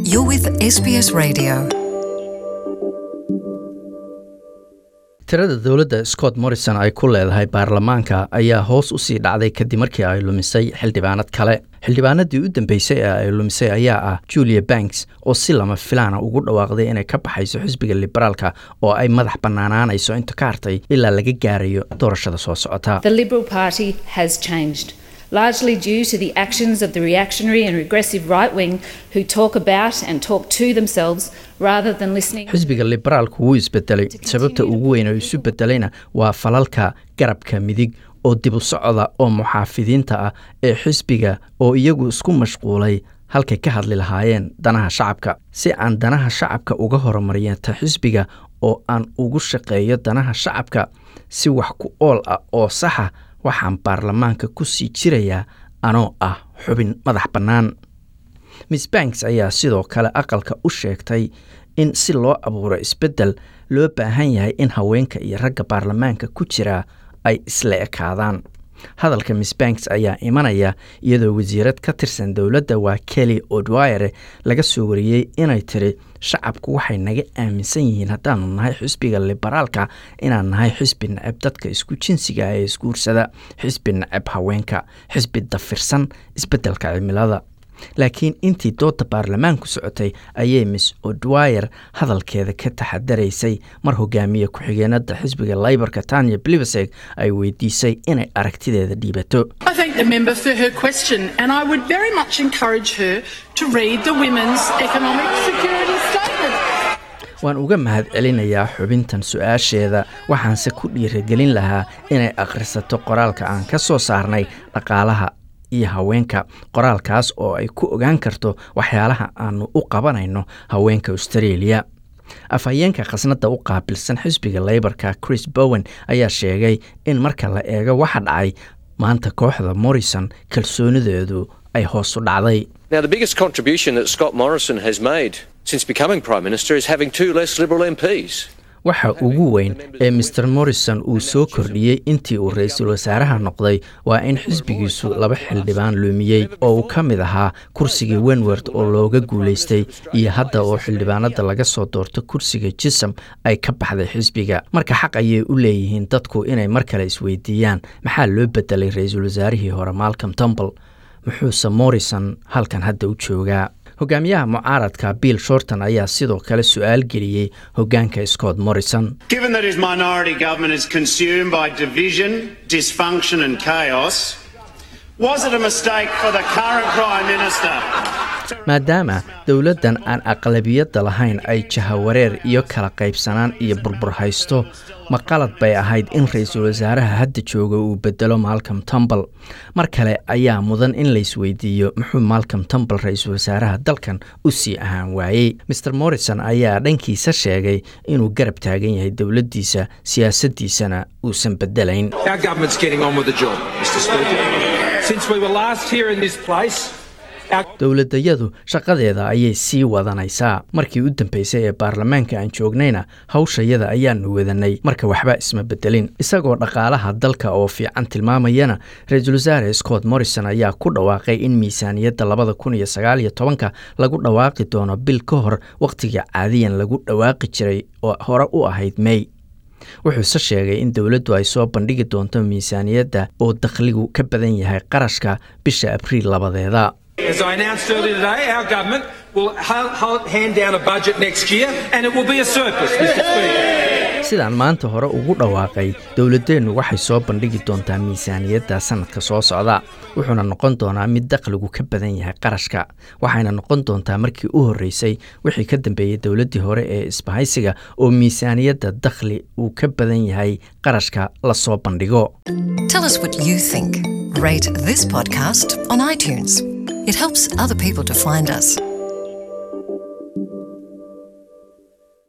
You're with SBS Radio. tirada dowladda scott morrison ay ku leedahay baarlamaanka ayaa hoos u sii dhacday kadib markii ay lumisay xildhibaanad kale xildhibaanadii u dambeysay ee ay lumisay ayaa ah julia banks oo si lama filaana ugu dhawaaqday inay ka baxayso xisbiga liberaalka oo ay madax bannaanaanayso inta ka hartay ilaa laga gaarayo doorashada soo socota The Liberal Party has changed, largely due to the actions of the reactionary and regressive right wing who talk about and talk to themselves rather than listening. xisbiga liberaalku wuu isbedelay sababta ugu weyn oo isu bedelayna waa falalka garabka midig oo dib u socda oo muxaafidiinta ah ee xisbiga oo iyagu isku mashquulay halkay ka hadli lahaayeen danaha shacabka si aan danaha shacabka uga horumariyanta xisbiga oo aan ugu shaqeeyo danaha shacabka si wax ku ool ah oo saxa waxaan baarlamaanka ku sii jirayaa anoo ah xubin madax bannaan miss banks ayaa sidoo kale aqalka u sheegtay in si loo abuuro isbeddel loo baahan yahay in haweenka iyo ragga baarlamaanka ku jira ay isla ekaadaan hadalka miss banks ayaa imanaya iyadoo wasiirad ka tirsan dowladda waa kelly odwire laga soo wariyey inay tiri shacabku waxay naga aaminsan yihiin haddaanu nahay xisbiga liberaalka inaan nahay xisbi nacab dadka isku jinsiga ee isguursada xisbi nacab haweenka xisbi dafirsan isbeddelka cimilada laakiin intii dooda baarlamaanku socotay ayay miss odwire hadalkeeda ka taxadaraysay mar hogaamiye ku-xigeenada xisbiga laybarka tanya bliveseg ay weydiisay inay aragtideeda dhiibato I thank the member for her question, and I would very much encourage her to read the Women's Economic Security Statement. waan uga mahad celinayaa xubintan su-aasheeda waxaanse ku dhiiragelin lahaa inay akhrisato qoraalka aan ka soo saarnay dhaqaalaha iyo haweenka qoraalkaas oo ay ku ogaan karto waxyaalaha aanu u qabanayno haweenka australia afhayeenka khasnadda u qaabilsan xisbiga leybarka chris bowen ayaa sheegay in marka la eego waxa dhacay maanta kooxda morrison kalsoonideedu ay hoos u dhacday Now, the biggest contribution that Scott Morrison has made since becoming Prime Minister is having two less Liberal MPs. waxa ugu weyn ee maer morrison uu soo kordhiyey intii uu ra-iisul wasaaraha noqday waa in xisbigiisu laba xildhibaan luumiyey oo uu ka mid ahaa kursigii wenward oo looga guulaystay iyo hadda oo xildhibaanada laga soo doorto kursiga jisam ay ka baxday xisbiga marka xaq ayay u leeyihiin dadku inay mar kale isweydiiyaan maxaa loo bedelay ra-iisul wasaarihii hore malcom tumble muxuuse morrison halkan hadda u joogaa hogaamiyaha mucaaradka bill shorton ayaa sidoo kale su-aal geliyey hogaanka scott morrison Given that his minority government is consumed by division, dysfunction, and chaos, was it a mistake for the current Prime Minister? maadaama dowladdan aan aqlabiyadda lahayn ay jahawareer iyo kala qaybsanaan iyo burbur haysto ma qalad bay ahayd in ra-iisul wasaaraha hadda jooga uu bedelo malcom tumble mar kale ayaa mudan in laysweydiiyo muxuu malcom tumble ra-iisul wasaaraha dalkan u sii ahaan waayey maer morrison ayaa dhankiisa sheegay inuu garab taagan yahay dowladdiisa siyaasaddiisana uusan bedelayn Our government's getting on with the job, Mr Speaker. Since we were last here in this place, our dowladayadu shaqadeeda ayay sii wadanaysaa markii u dambeysay ee baarlamaanka aan joognayna hawshayada ayaanu wadanay marka waxba isma bedelin isagoo dhaqaalaha dalka oo fiican tilmaamayana ra-iisul wasaare scott morrison ayaa ku dhawaaqay in miisaaniyadda labada kun iyo sagaal iyo tobanka lagu dhawaaqi doono bil ka hor wakhtiga caadiyan lagu dhawaaqi jiray oo hore u ahayd may wuxuuse sheegay in dowladdu ay soo bandhigi doonto miisaaniyadda oo dakhligu ka badan yahay qarashka bisha abriil labadeeda as I announced earlier today, our government will ha- ha- hand down a budget next year and it will be a surplus, Mr Speaker. sidaan maanta hore ugu dhawaaqay dowladdeennu waxay soo bandhigi doontaa miisaaniyadda sannadka soo socda wuxuuna noqon doonaa mid dakhligu ka badan yahay qarashka waxayna noqon doontaa markii u horreysay wixii ka dambeeyey dowladdii hore ee isbahaysiga oo miisaaniyadda dakhli uu ka badan yahay qarashka la soo bandhigo Tell us what you think. Rate this podcast on iTunes. It helps other people to find us.